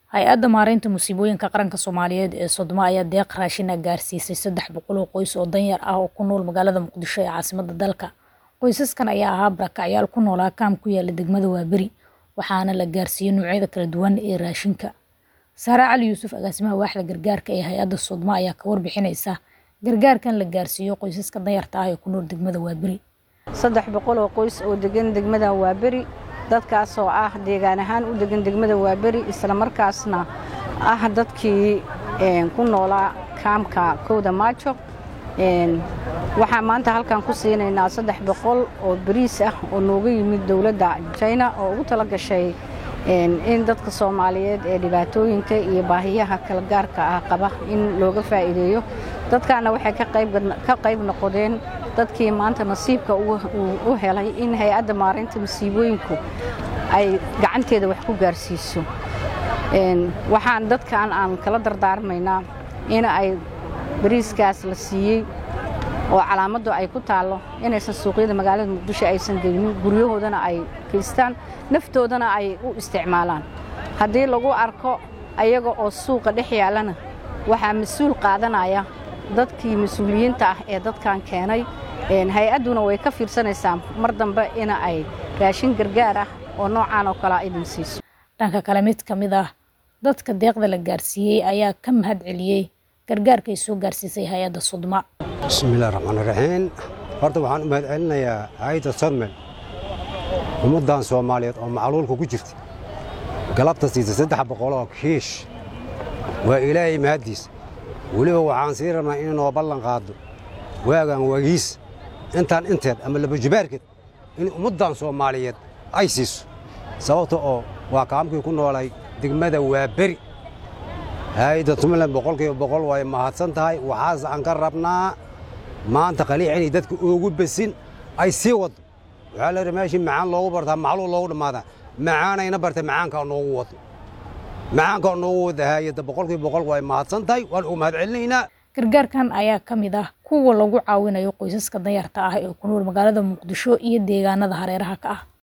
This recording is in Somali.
hay-adda maareynta musiibooyinka qaranka soomaaliyeed ee sodoma ayaa deeq raashin ah gaarsiisay saddex boqol oo qoys oo danyar ah oo ku nool magaalada muqdisho ee caasimada dalka qoysaskan ayaa ahaa barakacyaal ku noolaa kaam ku yaala degmada waaberi waxaana la gaarsiiyey noocyada kala duwan ee raashinka saare cali yuusuf agaasimaha waaxda gargaarka ee hay-adda sodoma ayaa ka warbixineysa gargaarkan la gaarsiiyo qoysaska danyarta ah ee ku nool degmada waaberi saddex boqol oo qoys oo degan degmada waaberi dadkaasoo ah deegaan ahaan u degan degmada waaberi islamarkaasna ah dadkii ku noolaa kaamka kowda maajo waxaa maanta halkan ku siinaynaa saddex boqol oo bariis ah oo nooga yimid dowladda jina oo ugu tala gashay in dadka soomaaliyeed ee dhibaatooyinka iyo baahiyaha kala gaarka ah qaba in looga faa'iideeyo dadkaana waxay ka qayb noqodeen dadkii maanta nasiibka u helay in hay-adda maareynta masiibooyinku ay gacanteeda wax ku gaarsiiso waxaan dadkan aan kala dardaarmaynaa in ay bariiskaas la siiyey oo calaamaddu ay ku taallo inaysan suuqyada magaalada muqdisho aysan geynin guryahoodana ay geystaan naftoodana ay u isticmaalaan haddii lagu arko ayaga oo suuqa dhex yaallana waxaa mas-uul qaadanaya dadkii mas-uuliyiinta ah ee dadkan keenay hay-adduna way ka fiirsanaysaa mar dambe ina ay raashin gargaar ah oo noocaan oo kalea idin siiso dhanka kale mid ka mid ah dadka deeqda la gaarsiiyey ayaa ka mahad celiyey gargaarka ay soo gaarsiisay hay-adda sudma bismillahi raxmaan raxiim horta waxaan u mahad celinayaa hay-adda sodmel ummaddan soomaaliyeed oo macluulka ku jirta galabta siisa saddex boqoloo kiish waa ilaahay mahaddiis weliba waxaan sii rabnaa inay noo ballan qaaddo waagaan waagiis intaan inteed ama labajibaarkeed in ummaddan soomaaliyeed ay siiso sababta oo waa kaamkii ku noolay degmada waa beri hay-adda tumland boqolkiiba boqol way mahadsan tahay waxaas aan ka rabnaa maanta qaliic inay dadka oogu besin ay sii waddo waxaa la yidhi meeshii macaan loogu bartaa macluul loogu dhammaadaa macaanayna bartay macaankaa noogu wado macaankaa noogu wada hay-adda boqolkiiba boqol way mahadsan tahay waan ugu mahad celinaynaa gargaarkan ayaa ka mid ah kuwa lagu caawinayo qoysaska danyarta ah ee ku nool magaalada muqdisho iyo deegaanada hareeraha ka ah